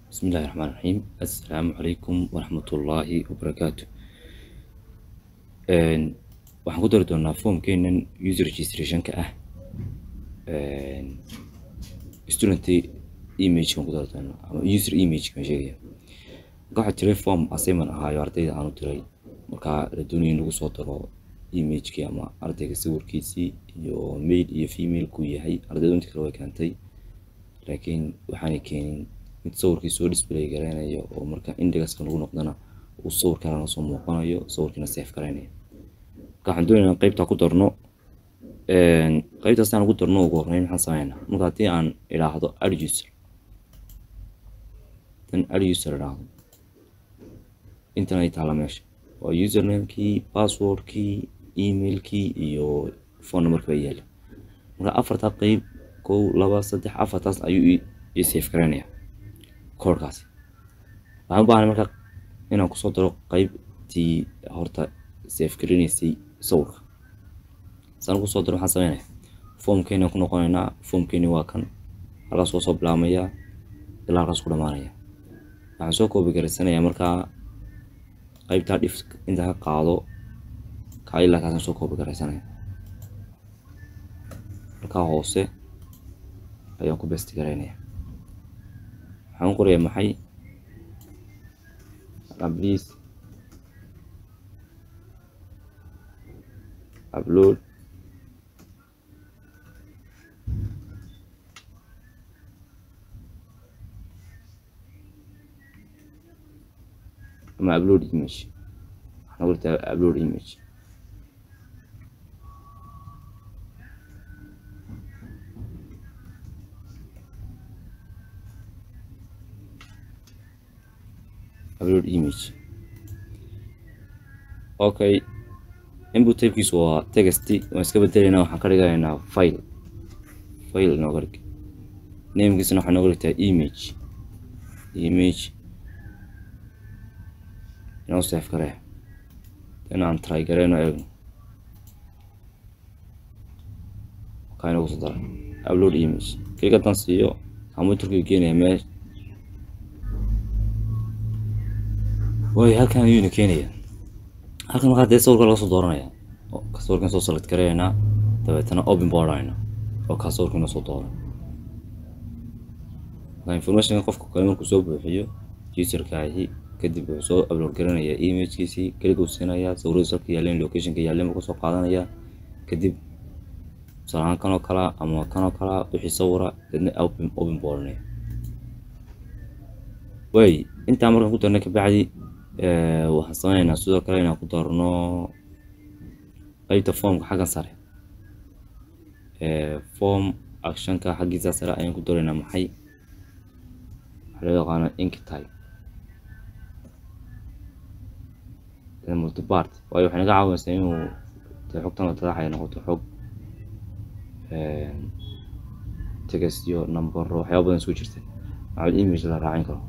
bismi illahi raxmaan raxiim assalaamu calaykum waraxmatullaahi wabarakaatu waxaan ku dari doonaa foomkeenan user registrationka ah student image baan ku dari doonaa ama user image baan sheegaya marka waxaa jiray form assignment ahaayo ardayda aanu diray markaa la doonaya in lagu soo daro imagekii ama ardayga sawirkiisii iyo mail iyo female kuu yahay ardaydu inta kale way keentay laakiin waxaanay keenin mid sawirkii soo display gareynayo oo marka indexka lagu noqdana uu sawir kalena soo muuqanayo sawirkiina safe gareynayo marka waxaan doonaynaa qeybtaa ku darno qeybtaas aan ugu darno ugu horreyn maxaan sameynaa marka haddii aan idhaahdo ad user dan ad user idhaahdo intan ay taalla meesha waa usernamekii passwordkii emailkii iyo phone numberka baa yaala marka afartaa qeyb kow laba saddex afartaas ayuu ii safe gareynaya koorkaasi waxaan u baahnay marka inaan kusoo daro qeybtii horta safe gareynaysay sawirka saan kusoo daro waxaan sameynaya foomkeenaan ku noqonaynaa foomkeeni waa kan halkaas waa soo bilaabmaya ilaa halkaas ku dhamaanaya waxaan soo koobi garaysanayaa markaa qeybtaa dhif inta ka qaado kaa ilaa kaasaan soo koobi garaysanaya halkaa hoose ayaan ku besti garaynaya waxaan qorayaa maxay please upload ama upload image waxaan qortaa upload image upload image okay input typekiisu waa text waan iska bedelaynaa waxaan ka dhiganaynaa file file inooga dhig namekiisana waxaa inooga dhigtaa image image inoo safe garee in aan try gareyno eegno kaa inoogu soo daray upload image keliga haddaan siiyo computerkii keenaya meel way halkan ayuuna keenaya halkan markaa dee sawirka laga soo dooranaya sawirkan soo select gareynaa dabeetana open boardayna oo kaa sawirka inoo soo dooran marka informationka qofka kale markuu soo buuxiyo userkaahi kadib wuxuu soo upload garanayaa imagekiisii keliga uu siinayaa sawiradiis halka yaaleen locationka yaaleen buu kasoo qaadanayaa kadib tusaalahaan kanoo kalaa ama kanoo kalaa wixii sawira deedna open open boardnaya way intaa markaan ku darnay kabacdi waxaan sameynaynaa sidoo kale inaan ku darno qeybta formka xaggan sare form actionka xaggiisa sare ayaan ku daraynaa maxay waxaa loo yaqaana ink type multipart waayo waxay naga caawinaysaa inuu dee xogtan la tadaxaya noqoto xog text iyo numbero waxyaaba badan isku jirta maxaa image la raacin karo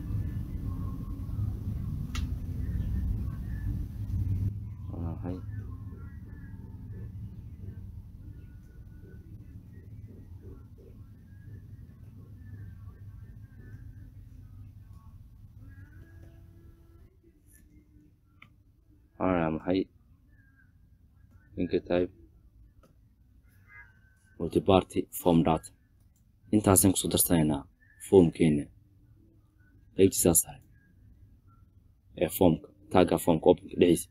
maxay inka multiparty form data intaasaan kusoo darsanaynaa foomkeena qeybtiisaa sare ee foomka tagga foomka openka dhexdiisa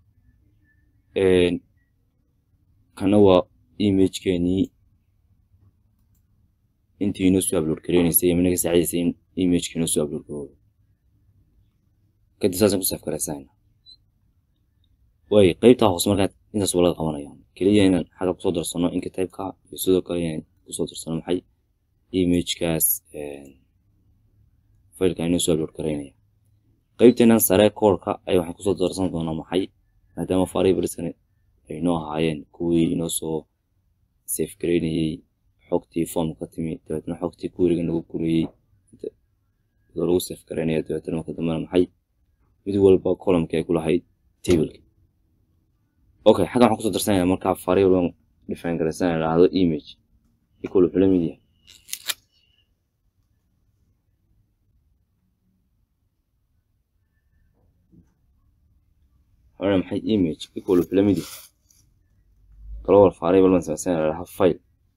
kana waa imagekeenii intii inoo soo upload gareynaysay ama naga saacidaysay in imageka inoo soo upload garoobo kadib saasaan ku saaf garaysanayna way qeybtaa hoose markaa intaas waa laga qabanaya keliya inaan xagga kusoo darsano inka typeka iyo sidoo kale inaan kusoo darsano maxay imagekaas fileka inoo soo upload garaynaya qeybteenan sare koorka ay waxaan kusoo darsan doonaa maxay maadaama variableskan ay noo ahaayeen kuwii inoo soo safe garaynayey xogtii form ka timi dabeetna xogtii kuwiriga nagu guriyey iyadoo lagu safe garaynaya dabeetna marka dambena maxay mid walba columnki ay ku lahayd tableka okay xaggan waxaan kusoo darsanaya markaa variable define garaysan idhaahdo image equal wuxuu la mid yahay waxaan maxay image equal lamidi global variable baan samaysan lahaa file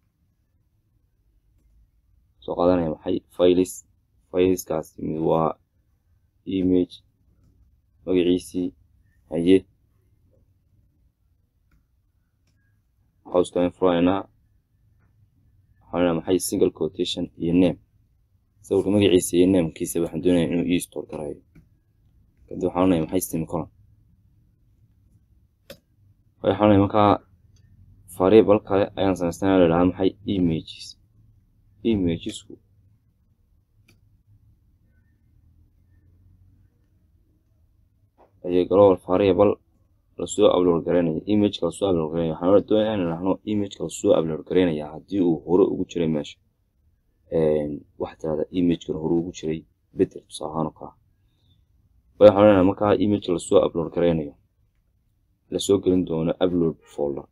soo qaadanaya maxay files fileskaas mid waa image magaciisii haye housekan furaynaa waxaan maxay single quotation iyo name sawirka magaciisa iyo namekiisa waxaan doonaya inuu ii store garayo kadib waxaan oranaya maxay semicolon waxaan oranaya markaa variable kale ayaan samaystaa la dhahaa maxay images imagesku ayay global variable lasoo upload garaynaya imageka lasoo upload garaynaya waxaan doonaya in dhahno imageka lasoo upload garaynaya haddii uu hore ugu jiray meesha waxaa tirahda imagekan hore ugu jiray bedel tusaale ahaan oo kala waxaan leenahay markaa imageka lasoo upload garaynayo lasoo gelin doono upload folder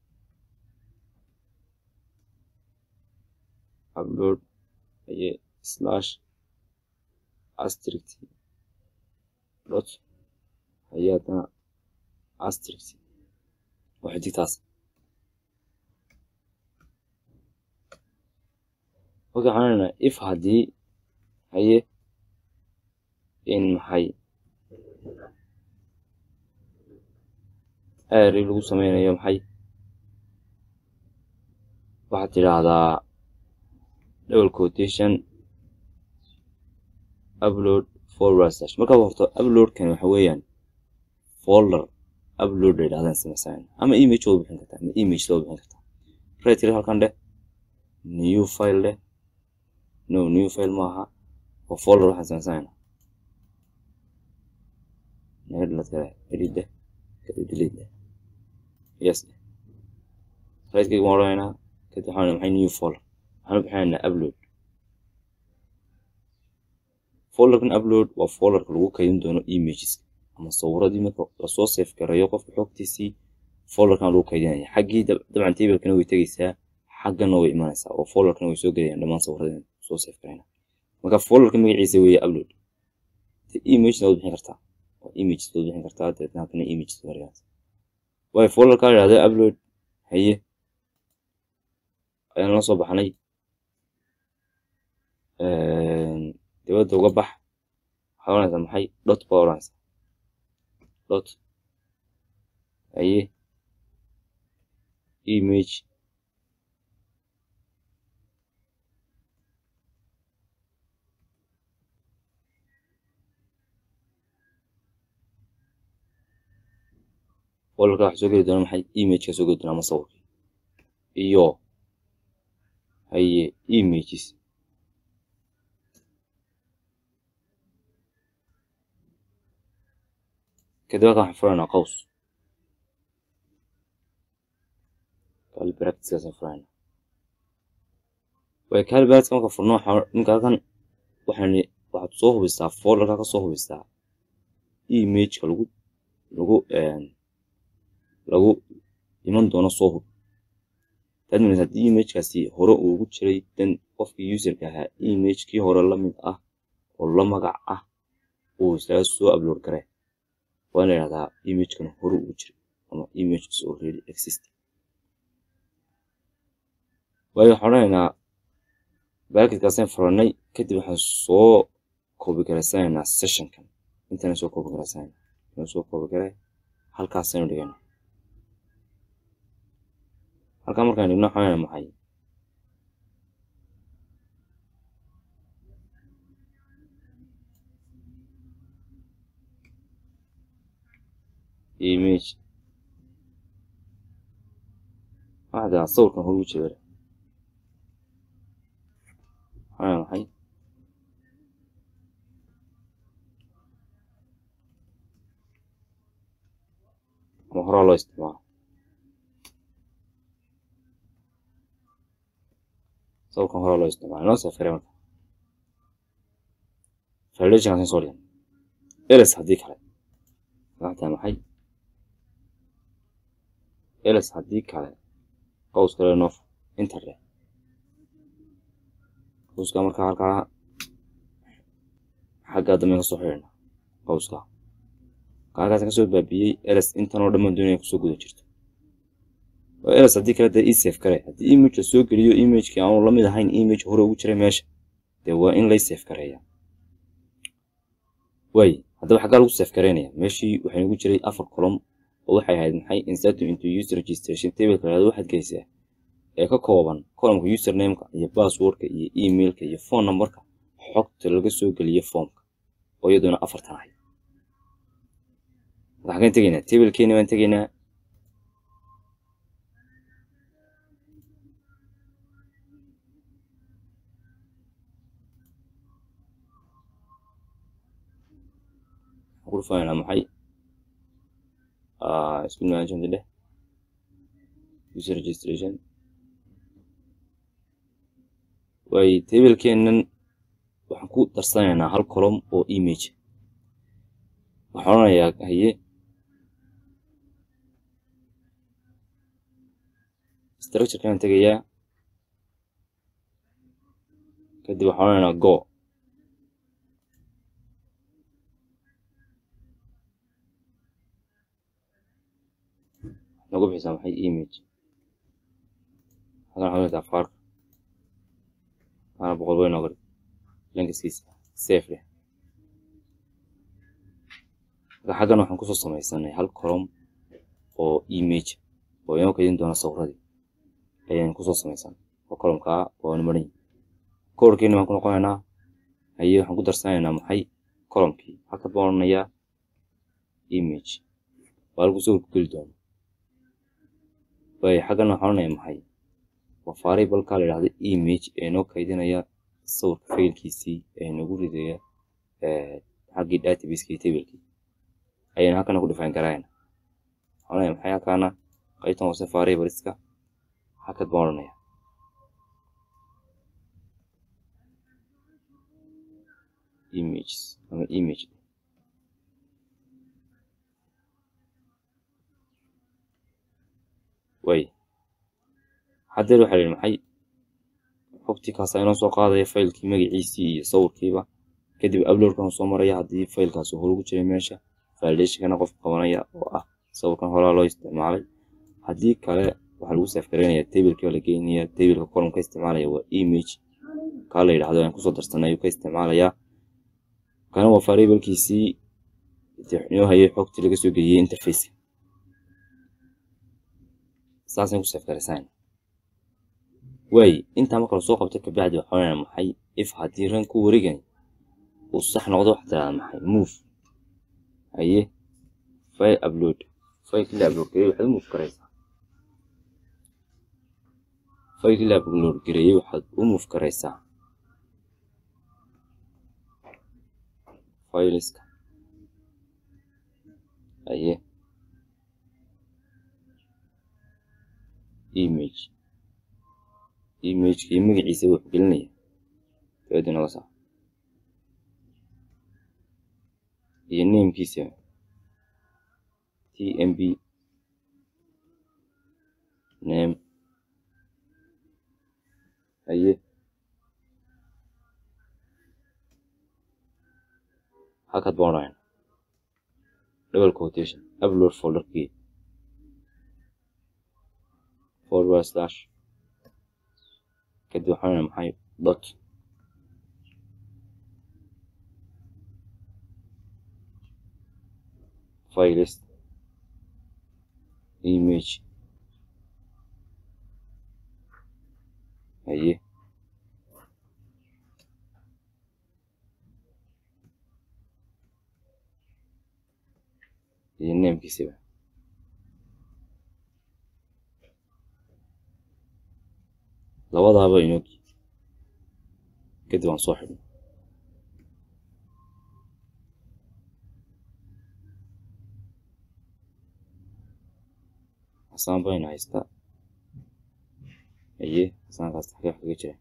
upload aye slash astrict dot aye haddana astrict waxay digtaas marka waxaan leenahay if haddii haye in maxay ari lagu sameynayo maxay waxaad tidhaahdaa double quotation upload forward slash marka horto uploadkan waxa weeyaan folder upload la yidhahdaan samaysan ama image oo bixin kartaa ama image loo bixin kartaa right tiri halkan dheh new file dheh no new file maaha waa folder waxaan samaysanaynaa naga dhalad kale edit dheh kadib delete dheh yes dheh right kayga waan odhanaynaa kadib waxaan maxay new folder waxaan u bixinaynaa upload folderkan upload waa folderka lagu kaydin doono images ama sawiradii marka lasoo safe gareeyo qofka xogtiisii folderkan lagu kaydinaya xaggii dabcan tabelkana way tegeysaa xaggana way imanaysaa oo folderkana way soo gelayaan dhammaan sawiradii soo safe gareyna marka folderka magaciisa weeye upload imagena waad bixin kartaa waa images waad bixin kartaa dabeetna halkana images gareeyaa waayo folderka la yidhahda upload haye ayaan la soo baxnay dibadda uga bax waxaa oranaysaa maxay dot baa oranaysaa dot haye image folderka waxaa soo geli doona maxay imageka soo geli doona ama sawirka iyo haye images kadib halkan waxaan furaynaa qaws kali practiceskaasaan furaynaa way kali practice marka furno waxaa ninka halkan waxaan waxaad soo hubisaa folderka ka soo hubisaa imageka lagu lagu lagu iman doono soo hub taad minaysa haddii imagekaasi hore uu ugu jiray dan qofkii userka ahaa imagekii hore la mid ah oo la magac ah uu isaga soo upload garee waa in la yidhahdaa imagekan hore ugu jiray ama image is already existing waayo waxaan odhanaynaa baakidkaasaan furanay kadib waxaan soo koobi garaysanaynaa sessionkan intana soo koobi garaysanaynaa inuu soo koobi garay halkaasaynu dhigana halkaa markaan dhigno waxaan maxay image waxdaa sawirkan hor ugu jira waxaan maxay ama horaa loo isticmaalo sawirkan horaa loo isticmaalo inoo safare marka foundationkaas soo dhigan eles haddii kale waxtaa maxay eles haddii kale qaws kale noof internet qawska markaa halkaa xaggaa dambe ka soo xidhina qawska halkaas kasoo baabiyey eres intan oo dhammaan doonaya kusoo guda jirto oo eres haddii kale dee isaf kare haddii image la soo geliyo imagekii aanu lamid ahayn image hore ugu jiray meesha dee waa in lay saf gareeya waay haddaba xaggaa lagu saf gareynaya meeshii waxay nagu jiray afar column oo waxay ahayd maxay inserting into user registration tableka lahado waxaad geysaa ee ka kooban columnka usernameka iyo passwordka iyo emailka iyo phone numberka xogta laga soo geliyo formka oo iyaduna afartan ahayd marka xaggeen tegaynaa tablekeeni baan tegaynaa ku dhufanayna maxay school management leh user registration way tablekeenan waxaan ku darsanaynaa hal column oo image waxaan odhanayaa haye structurekaan tegayaa kadib waxaan odhanaynaa go nagu bixisaa maxay image hadan waxaa dhigtaa farka ana boqol weyn oo dhig lankaskiisa safe leh marka xaggan waxaan kusoo samaysanay hal column oo image oo inoo kaydin doona sawradii ayaan kusoo samaysanay oo columnkaa waanu maran yihin koorkeeni baan ku noqonaynaa haye waxaan ku darsanaynaa maxay columnkii halkan baan odhanayaa image waa halku sawir ku geli doono way xaggan waxaan odhanayaa maxay waa variablekaa la yidhahdo image ee noo kaydinaya sawirka faylkiisii ee nagu ridaya xaggii databaseki tablekii ayaynu halkana ku define garayna waxaan odhanaya maxay halkaana qaybtan hoose variableska halkad baan odhanaya images ama image way haddeer waxaa la yidhi maxay xogtii kaasa inoo soo qaadaya faylkii magaciisii iyo sawirkiiba kadib uploadkan soo maraya haddii faylkaasi hore ugu jiray meesha validationkana qof qabanaya oo ah sawirkan horaa loo isticmaalay haddii kale waxaa lagu safgareynaya tablekii baa la geynaya tableka column ka isticmaalaya waa image kaa la yidhahdo aan kusoo darsanay ayuu ka isticmaalayaa kana waa variablekiisii inoo hayay xogtii laga soo geliyey interface saasaan ku safgareysaan waay intaa marka lasoo qabto kabacdi waxaa odhanaya maxay if haddii ranku wareegani uu sax noqdo waxaa tiraahdaa maxay move haye file upload filekii la upload gareeyey waxaad u move garaysaa filekii la upload gareeyey waxaad u move garaysaa fileska haye image imagekii magaciisa wuxuu gelinaya dabadii noga saar iyo namekiisa t m b name haye halkaad baan odhanayna double quotation upload folderkii forward slash kadib waxaan odhanaya maxay dot files image haye iyo namekiisiba labadaaba inoo kadib aan soo xidhno xasaan baynu haystaa haye xasaankaas xagee kaga jira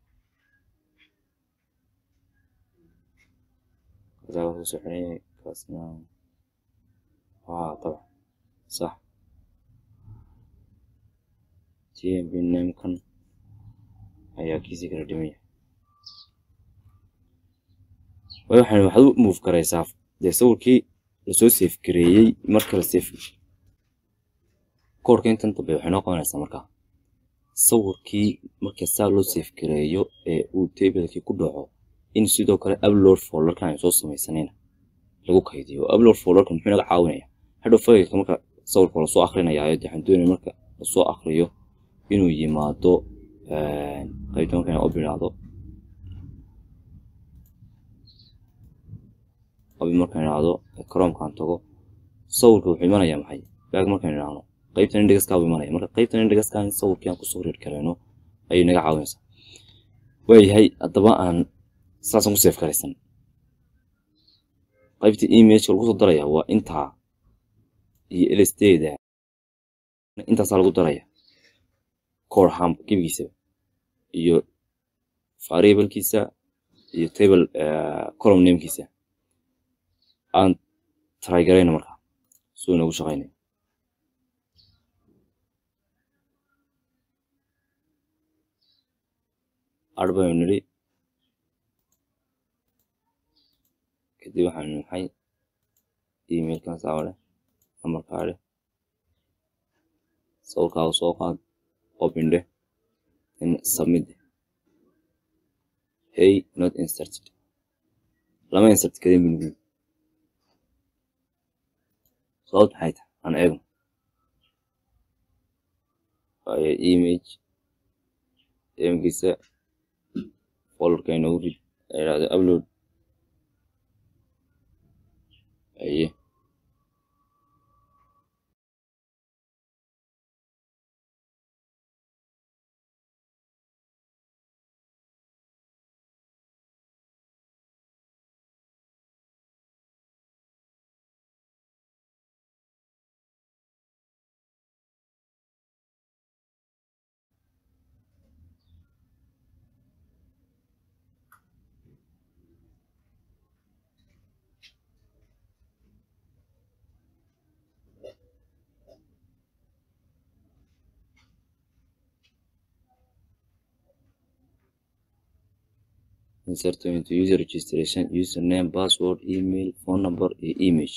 kasaa waa kusoo xidhan kaasna haa طبعا صح tmb namekan ayaa kiisii kala dhimaya waxaan waxaad u move garaysaa dee sawirkii lasoo safe gareeyey marka la safe koorka intan dambe waxay noo qabanaysaa markaa sawirkii marka saa loo safe gareeyo ee uu tablekii ku dhaco in sidoo kale upload folderkan ay soo samaysanayna lagu kaydiyo upload folderkan muxuu naga caawinaya hadhow faylka marka sawirka lasoo akrinayaayo dee waxaan doonaya marka lasoo akriyo inuu yimaado qaybta marka inaan obinaado obi markaan idhaahdo chromkaan tago sawirka wuxuu imanayaa maxay baag markaan idhaahdo qaybtan indhigaskaa buu imanaya marka qaybtan indhigaskaa in sawirkii aan kusoo reer karayno ayay naga caawinaysaa waayahay haddaba aan saasaan ku safe garaysan qaybta imageka lagu soo daraya waa intaa iyo lsdda intaasaa lagu daraya corham gebigiisaba iyo variablekiisa iyo table column namekiisa aan trygarayno markaa suu inoogu shaqaynayo ar baynu nidhi kadib waxaanu maxay emailkan saawa leh nambarkaa leh sawirkaaga soo qaad open dheh in submit hey not inserted lama insert kadin binugin sababt maxay tahay aan eegno waayo image emkiisa folderka inoogu rid idhahdo upload aye insert into user registration username password email phone number iyo image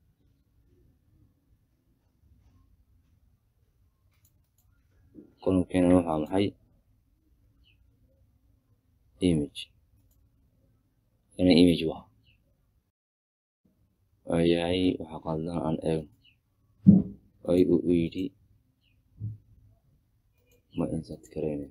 kolomkeena waxaa maxay image kana image waa waayahay waxaa qaldan aan eegno ay uu yidhi ma insert karayna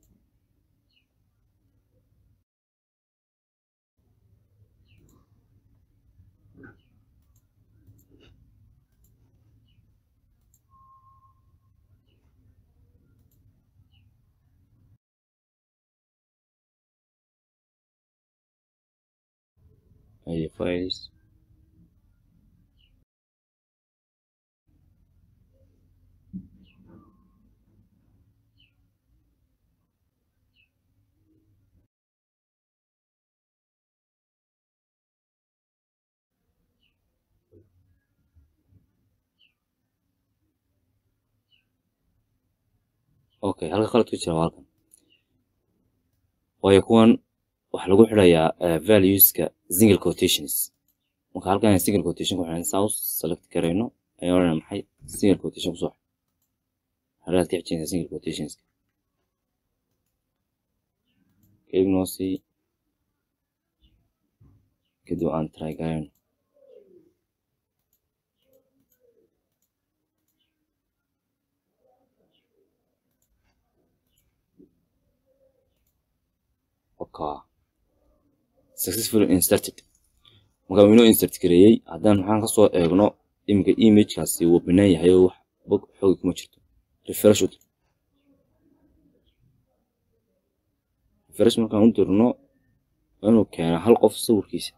aye files okay halka qalad ku jira waa halkan waayo kuwan waxaa lagu xidhayaa valueska single quotations marka halkan single quotation ku xidhan south select garayno ayaan odhanaa maxay single quotation kusoo xidh halaad ka xijinaysaa single quotationska kadib noo sii kadib aan try garayno okay successfully inserted marka uu inoo insert gareeyey haddaan maxaan kasoo eegno iminka imagekaasi wuu binaan yahay oo wax bog xoogi kuma jirto refresh u dir refresh markaan u dirno inuu keena hal qof sawirkiisa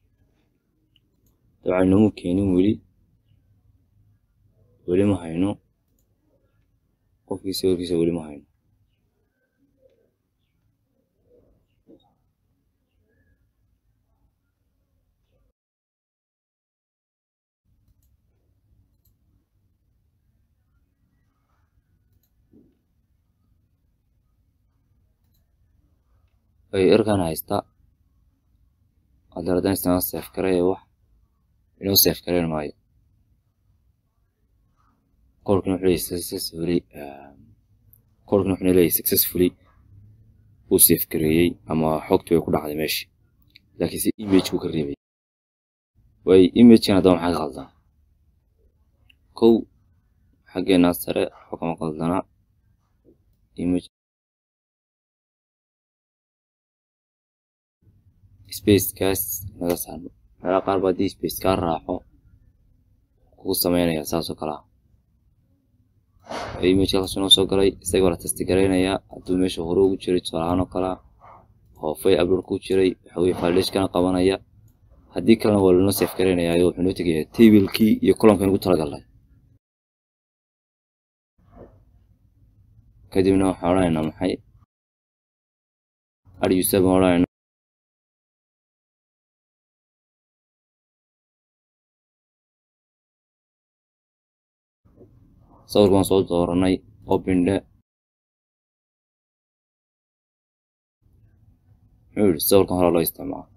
dabcan nomu keenin weli weli ma hayno qofkii sawirkiisa weli ma hayno ay erkan haysta haddana haddaan isticmaal safe garaya wax inoo safe gareyn maayo qolkan wuxuu leeyahay successfully qolkan wuxuu leeyahay successfully uu safe gareeyey ama xogtii way ku dhacday meeshii laakiinse image buu ka reebay way imagekan haddaba maxaa ka qaldan kow xaggeena sare waxba kama qaldana image spacekaas naga saarno waxyaala qaar ba haddii space kaa raaco kugu sameynaya saas oo kale ah imageka halkaas inoo soo galay isaga waa la testi garaynayaa hadduu meesha hore ugu jiray tusaalahaan oo kale oo fay upload ku jiray waxa weye validation qabanaya haddii kalena waa lanoo safe garaynayaa wuxuu noo tegayaa tablekii iyo columkan ugu talagalnay kadibna waxaan odhanaynaa maxay add user baan odhanaynaa sawirka waan soo dooranay opindhe muxuu yidhi sawirkan hore loo isticmaalo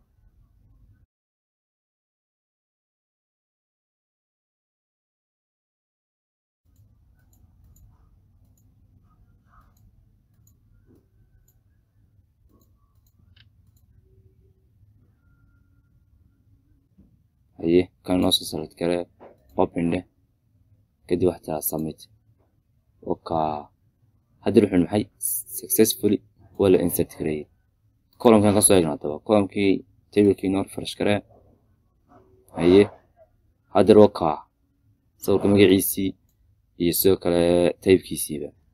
haye kan noo soo select garee opindhe kadib wax tiraa submit oka haddii wuxuu maxay successfully waa la insert gareeyey columkan ka soo eegna haddaba columkii tablekii noo refresh garee haye haddeer waka sawirka magaciisii iyo sidoo kale taybkiisiiba